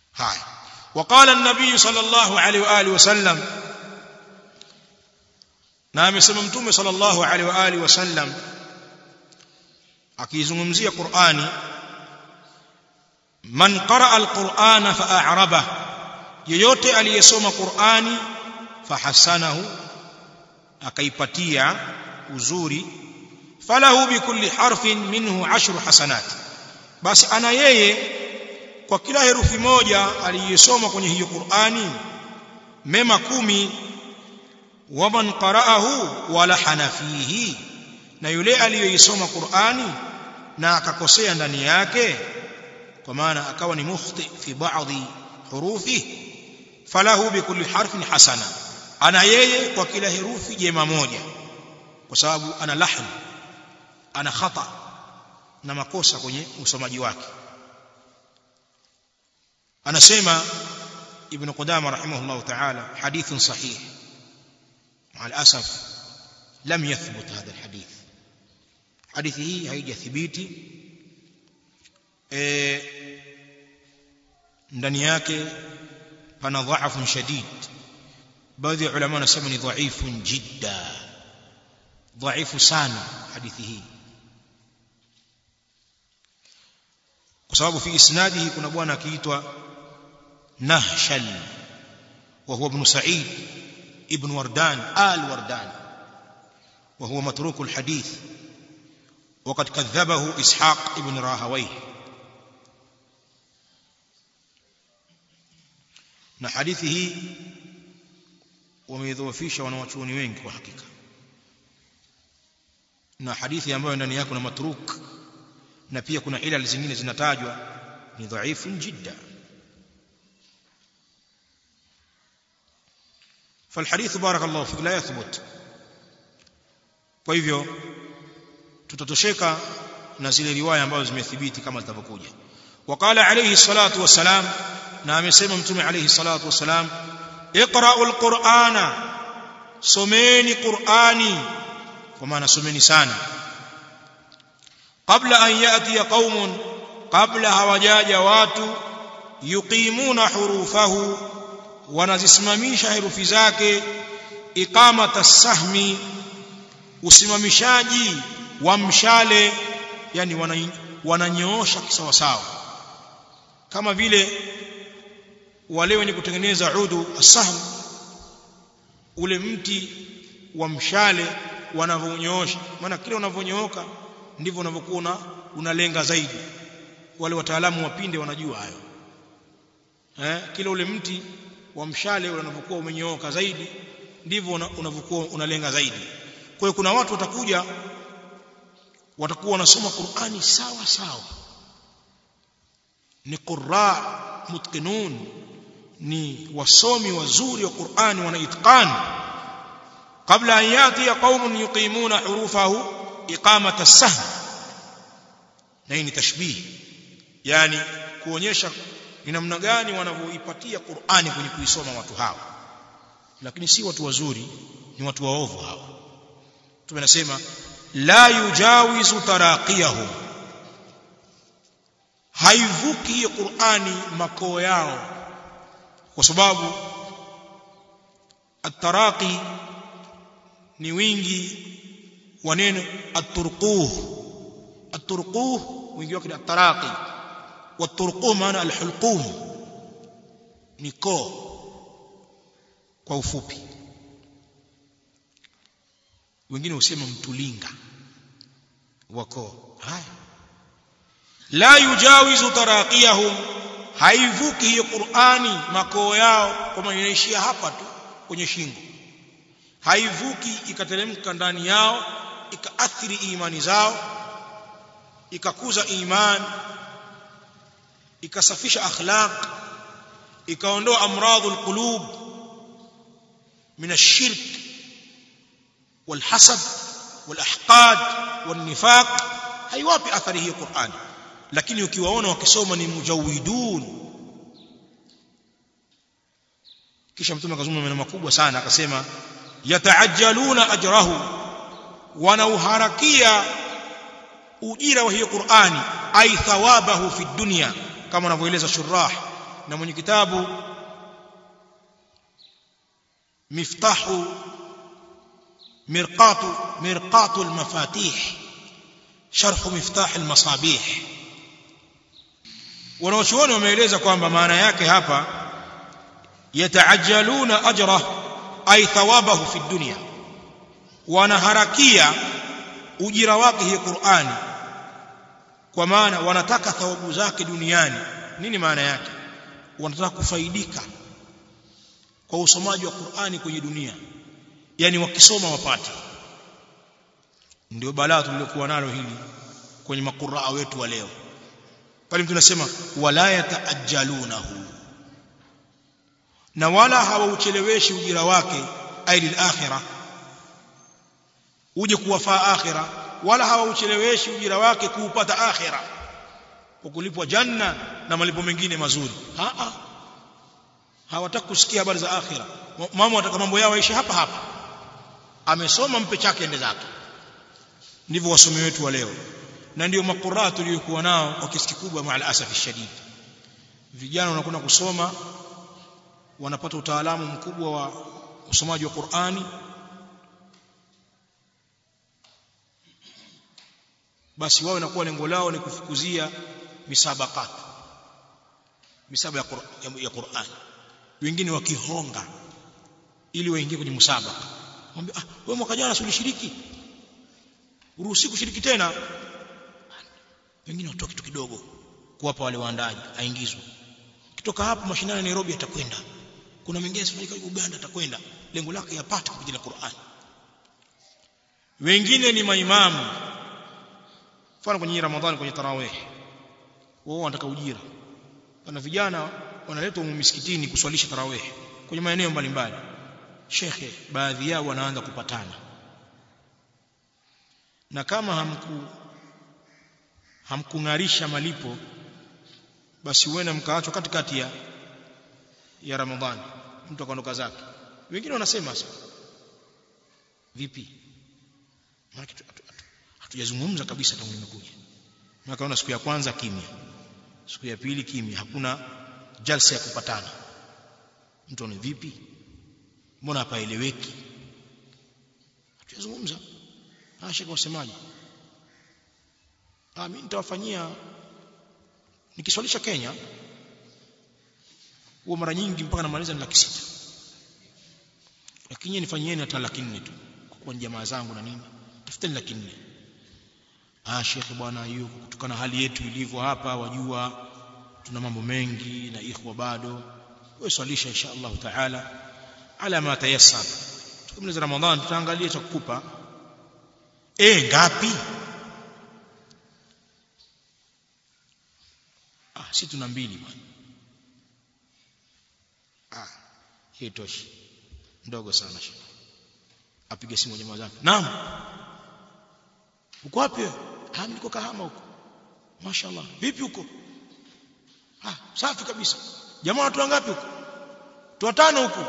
haya وقال النبي صلى الله عليه واله وسلم na amesema mtume sallallahu alaihi wa alihi wasallam akizungumzia Qur'ani man qaraa alqur'ana fa'araba yeyote aliyesoma Qur'ani fahasanahu akaipatia uzuri falahu bikulli harfin minhu ashru hasanat basi ana yeye kwa kila herufi moja aliyesoma kwenye hiyo Qur'ani mema kumi waman qara'ahu wala hanafihi na yule aliyoisoma Qur'ani na akakosea ndani yake kwa maana akawa ni mukhti fi baadhi hurufi falahu bikulli harfin hasana ana yeye kwa kila herufi jema moja kwa sababu ana lahn ana khata na makosa kwenye usomaji wake anasema ibn qudama rahimahullah ta'ala hadithun sahih مع الأسف لم يثبت هذا الحديث حديثه هيجا ثبيتي ndani yake pana dhaifu shadid baadhi ya ulama wanasema ni dhaifu jidda dhaifu sana hadithi hii kwa sababu fi isnadihi kuna bwana akiitwa nahshal wa huwa ibn sa'id ابن وردان آل وردان وهو متروك الحديث وقد كذبه إسحاق ابن راهويه na hadithi hii wameidhoofisha wanawachuoni wengi kwa hakika na hadithi ambayo ndani yake kuna matruk na pia kuna ilal zingine zinatajwa ni dhaifun jidda فالحديث بارك الله فيك لا يثبت kwa hivyo tutatosheka na zile riwaya ambazo zimethibiti kama zitavyokuja waqala alayhi salatu wassalam na amesema mtume alayhi salatu wassalam iqra'u alqur'ana someni qur'ani kwa maana someni sana qabla an yati qaumun qabla hawajaja watu yuqimuna hurufahu wanazisimamisha herufi zake iqamata sahmi usimamishaji wa mshale yani wananyoosha kisawa sawa kama vile wale wenye kutengeneza udu asahm ule mti wa mshale wanavyonyoosha maana kile unavyonyooka ndivyo unavyokuwa unalenga zaidi wale wataalamu wapinde wanajua hayo eh kile ule mti wa mshale unapokuwa umenyooka zaidi ndivyo unavyokuwa unalenga zaidi kwa hiyo kuna watu watakuja watakuwa wanasoma Qur'ani sawa sawa ni qurra mutqinun ni wasomi wazuri wa Qur'ani wana itqan kabla an yati qaumun yuqimuna hurufahu iqamata as-sahm na hii ni tashbih yani kuonyesha ni namna gani wanavyoipatia Qur'ani kwenye kuisoma watu hao lakini si watu wazuri ni watu waovu hao tumenasema la yujawizu taraqiyahum haivuki hiyo Qur'ani makoo yao kwa sababu at-taraqi ni wingi wa neno at-turquh at-turquh wingi wake ni at-taraqi والطرقوم maana alhulqum ni koo kwa ufupi wengine husema mtulinga wa koo haya la yujawizu taraqiyahum haivuki hiyo Qur'ani makoo yao kama inaishia hapa tu kwenye shingo haivuki ikateremka ndani yao ikaathiri imani zao ikakuza imani ikasafisha akhlaq ikaondoa amradhul qulub min ash-shirk والحسد والأحقاد والنفاق haiwapi athari hiyo Qur'an lakini ukiwaona wakisoma ni mujawidun kisha mtume akazungumza maneno makubwa sana akasema yataajjaluna ajrahu wanauharakia ujira wa hiyo Qur'ani ay thawabahu fi dunya kama anavyoeleza shurah na mwenye kitabu miftahu mirqatu mirqatu almafatih sharh miftah almasabih wanaochuoni wameeleza kwamba maana yake hapa yataajaluna ajra ay thawabahu fi dunya wanaharakia ujira wake hii Qur'ani kwa maana wanataka thawabu zake duniani nini maana yake wanataka kufaidika kwa usomaji wa Qur'ani kwenye dunia yani wakisoma wapate ndio balaa tulilokuwa nalo hili kwenye makuraa wetu wa leo pale mtu anasema wala yataajalunahu na wala hawaucheleweshi ujira wake ailil akhirah uje kuwafaa akhira wala hawaucheleweshi ujira wake kuupata akhira kwa kulipwa janna na malipo mengine mazuri a a hawataka kusikia habari za akhira mama wataka mambo yao yaishi hapa hapa amesoma mpe chake ende zake ndivyo wasomi wetu wa leo na ndio makuraa tuliyokuwa nao kwa kiasi kikubwa maal asafi shadid vijana wanakwenda kusoma wanapata utaalamu mkubwa wa usomaji wa Qur'ani basi wao inakuwa lengo lao ni kufukuzia misabakat misaba ya, Qur ya, ya Qur'an wengine wakihonga ili waingie kwenye musabaka mwambie ah wewe mwaka jana ulishiriki uruhusi kushiriki tena wengine watoa kitu kidogo kuwapa wale waandaji aingizwe kitoka hapo mashindano ya Nairobi atakwenda kuna mengine sifanyika Uganda atakwenda lengo lake yapate kupitia Qur'an wengine ni maimamu mfano kwenye Ramadhani kwenye tarawih wao wanataka ujira kuna vijana wanaletwa misikitini kuswalisha tarawih kwenye maeneo mbalimbali shekhe baadhi yao wanaanza kupatana na kama hamku hamkungarisha malipo basi uende mkaachwa katikati ya ya Ramadhani mtu akaondoka zake wengine wanasema sasa vipi maana hatujazungumza kabisa tangu nimekuja nakaona siku ya kwanza kimya siku ya pili kimya hakuna jalsa ya kupatana mtu ni vipi mbona hapaeleweki hatujazungumza asha kwa usemaji ah mimi nitawafanyia nikiswalisha Kenya huwa mara nyingi mpaka namaliza ni laki sita lakini nifanyieni hata laki nne tu kwa kuwa ni jamaa zangu na nini tafuteni laki nne ah shekhe bwana hiyo kutokana hali yetu ilivyo hapa wajua tuna mambo mengi na ikhwa bado wewe swalisha insha Allah taala ala ma tayassar tukamaliza ramadhan tutaangalia cha kukupa eh ngapi ah si tuna mbili bwana ah hii toshi ndogo sana shekhe apige simu jamaa zake naam uko wapi ah niko kahama huko mashaallah vipi huko ah safi kabisa jamaa watu wangapi huko watu watano huko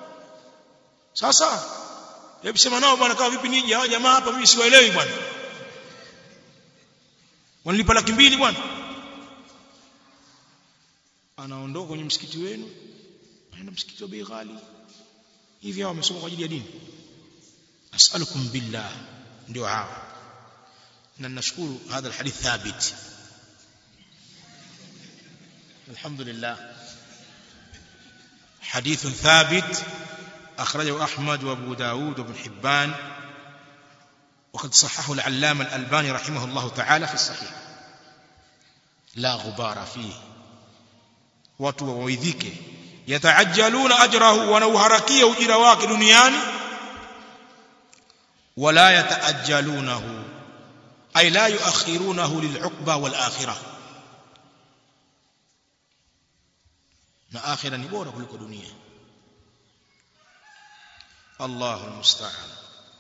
sasa hebu sema nao bwana kama vipi nije hao jamaa hapa mimi siwaelewi bwana wanalipa laki mbili bwana anaondoka kwenye msikiti wenu anaenda msikiti wa bei ghali hivi hao wamesoma kwa ajili ya dini as'alukum billah ndio hao na nashukuru hadha alhadith thabit الحمد لله حديث ثابت أخرجه أحمد وأبو داود وابن حبان وقد صححه العلامة الألباني رحمه الله تعالى في الصحيح لا غبار فيه watu wawaidhike yataajaluna ajrahu wanauharakia ujira wake duniani wala yataajalunahu ay la yuakhirunahu lil'uqba wal akhirah na akhira ni bora kuliko dunia Allahu almusta'an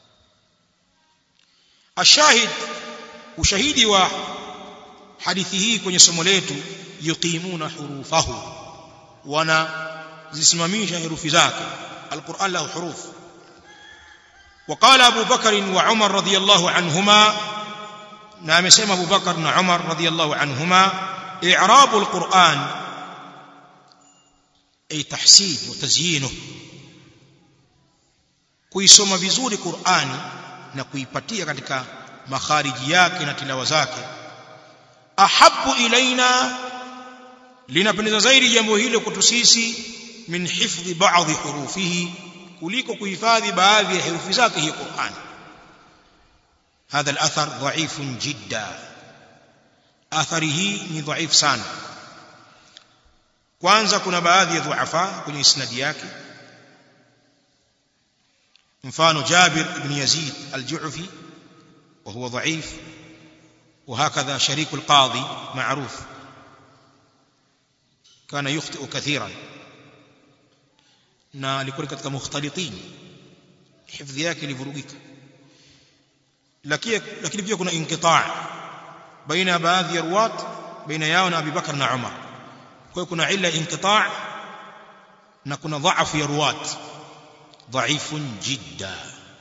ashahid ushahidi wa hadithi hii kwenye somo letu yuqimuna hurufahu wana zisimamisha herufi zake alquran lahu huruf وقال أبو بكر وعمر رضي الله عنهما نعم سيما أبو بكر وعمر رضي الله عنهما إعراب القرآن ay tahsin wa tazyinu kuisoma vizuri Qur'ani na kuipatia katika makhariji yake na tilawa zake ahabbu ilaina linapendeza zaidi jambo hilo kwetu sisi min hifdhi ba'dhi hurufihi kuliko kuhifadhi baadhi ya herufi zake hii Qur'an هذا الأثر ضعيف جدا أثره ni ضعيف sana kwanza kuna baadhi ya dhuafa kwenye isnadi yake mfano Jabir ibn Yazid al-Ju'fi وهو ضعيف وهكذا شريك القاضي معروف كان يخطئ كثيرا na alikuwa katika mukhtalitin hifdhi yake ilivurugika lakini lakini pia kuna inqitaa baina baadhi ya ruwat baina yao na Abu Bakar na Umar kwa hiyo kuna illa inqitaa na kuna dhaifu ya ruwat ضعيف جدا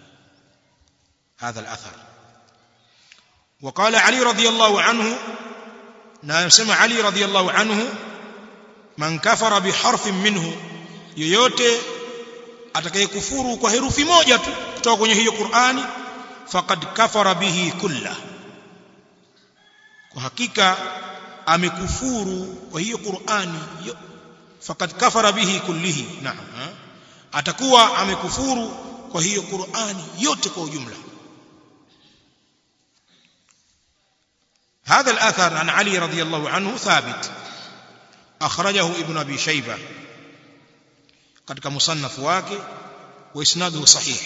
هذا الأثر وقال علي رضي الله عنه نسمع علي رضي الله عنه من كفر بحرف منه yoyote atakayekufuru kwa herufi moja tu kutoka kwenye hiyo Qur'ani faqad kafara bihi kulla kwa hakika amekufuru kwa hiyo Qur'ani faqad kafara bihi kullihi naam atakuwa amekufuru kwa hiyo Qur'ani yote kwa ujumla هذا الأثر عن علي رضي الله عنه ثابت أخرجه ابن أبي شيبة katika musannaf wake wa isnaduhu sahih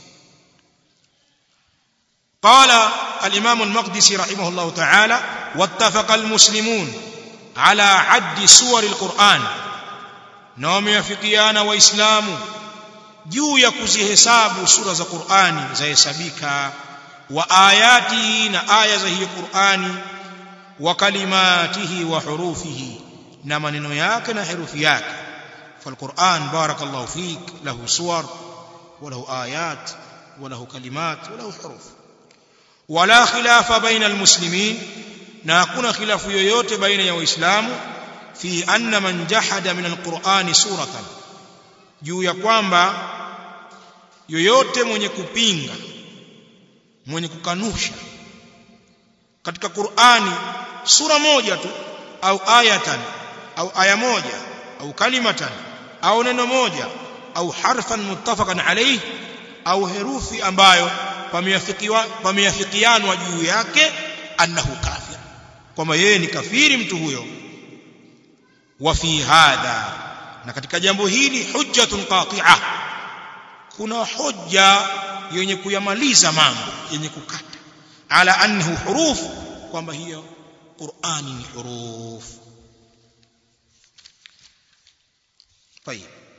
قال الإمام المقدسي رحمه الله تعالى واتفق المسلمون على عد سور القرآن نوم يفقيان وإسلام juu ya kuzihesabu sura za Qur'ani zahesabika wa ayati na aya za hiyo Qur'ani wa kalimatihi wa hurufihi na maneno yake na herufi yake فالقرآن بارك الله فيك له صور وله آيات وله كلمات وله حروف ولا خلاف بين المسلمين ناكون خلاف yoyote baina ya waislamu fi anna man jahada min alqur'ani suratan juu ya kwamba yoyote mwenye kupinga mwenye kukanusha katika Qur'ani sura moja tu au ayatan au aya moja au kalimatan au neno moja au harfan muttafaqan alayhi au herufi ambayo pameafikiwa pameafikianwa juu yake annahu kafir kwamba yeye ni kafiri mtu huyo wa fi hadha na katika jambo hili hujjatun qati'ah kuna hoja yenye kuyamaliza mambo yenye kukata ala annahu huruf kwamba hiyo Qur'ani ni huruf طيب